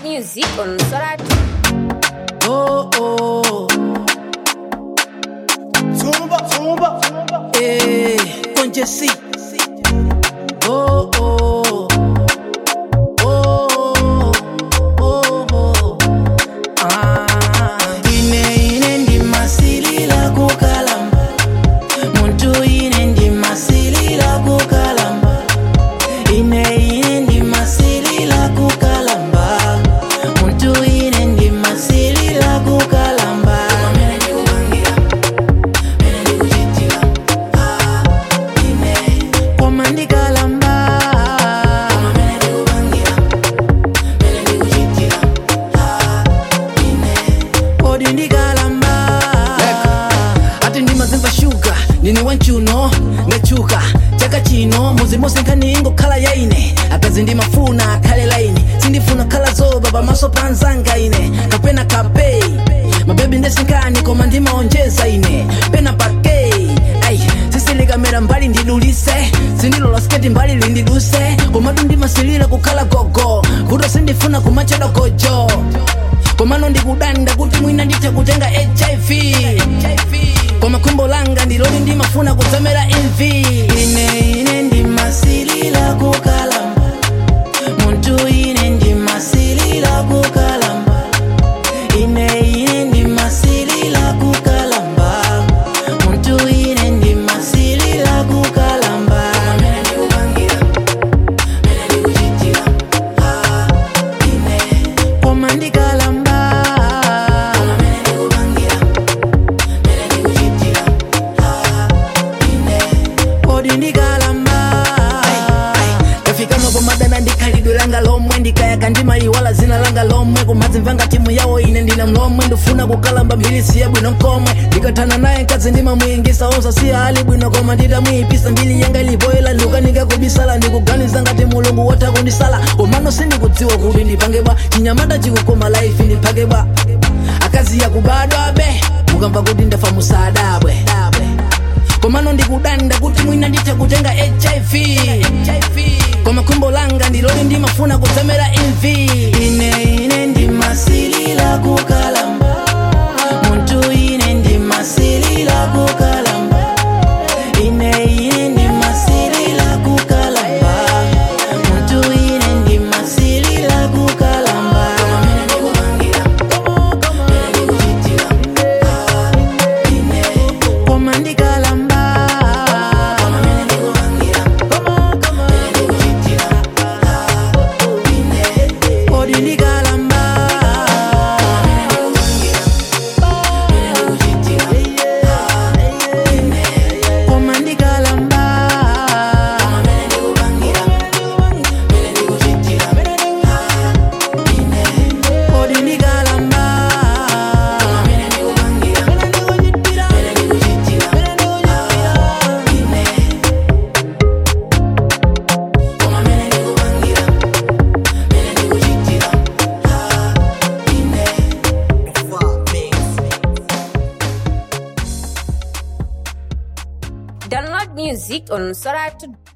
music on Sorat. Oh, oh, Zumba, zumba, zumba. eh, con Jessy. Oh, oh, oh, oh, oh. Ah, ine ine ndi masilila kukalamba muntu ine ndi masilila kukalamba ine ine ndi masilila kukalamba muntu ine ndi masilila kukalamba Amene ndikupangira, amene ndikuchitira, ah, ine. Koma ndikalamba, amene ndikupangira, amene ndikuchitira, ah, ine. Kodi ndikalamba ati ndimazimva shuga ndine wanchuno ndachuka chaka chino muzi mose nkhani ingokhala yaine akazi ndimafuna akhale laini sindifuna khala zoba pamaso pa nzanga ine kapena kapeyi mabebi ndesinkhani koma ndimaonjeza ine pena pakei ai sisilikamera mbali ndidulise sindilola sketi mbali lindiduse komatu ndimasilira kukhala gogo kuto sindifuna kumachedwa gojo komano ndikudanda kuti mwina ndithe kutenga hiv koma khumbo langa ndiloli ndimafuna kudzamera mv ine ine ndimasilira kukalamba muntu ine ndimasilira kukalamba ine ine ndimasilira kukalamba muntu ine ndimasilira kukalamba amene ndikupangira amene ndikuchitira ah, ine koma ndikalamba amene ndikupangira amene ndikuchitira ah, ine kodi ndikalamba ndafikamo pomadana ndikhalidwe langa lomwe ndikayaka ndimayiwala zina langa lomwe kumadzimvanga timu yawo ine ndina mlomwe ndifuna kukalamba mphilisi yabwino nkomwe ndikathana naye nkadzi ndimamuyingisa osasiya ali bwino koma nditamuyipisa mbili yanga ilipoyela ndikukanika kubisala ndikuganiza ngati mulungu wotha kundisala komano sindikudziwa kuti ndipangeba chinyamata chikukoma laifi ndiphakeba akazi yakubadwa be mukamva kuti ndafa musadabwe komano ndikudanda kuti mwina ndithe kutenga hiv koma khumbo langa ndiloli ndimafuna kudzamera mv ine ine ndimasilira kukalamba muntu ine ndimasilira kukalamba ine ine ndimasilira kukalamba muntu ine ndimasilira kukalamba amene ndikupangira amene ndikuchitira ah, ine koma ndikalamba amene ndikupangira amene ndikuchitira ah, ine kodi ndikalamba amene ndikupangira amene ndikuchitira ah, ine koma ndikalamba amene ndikupangira amene ndikuchitira ah, ine kodi ndikalamba amene ndikupangira amene ndikuchitira ah, ine koma amene ndikupangira amene ndikuchitira ah, ine Download music on Sorat.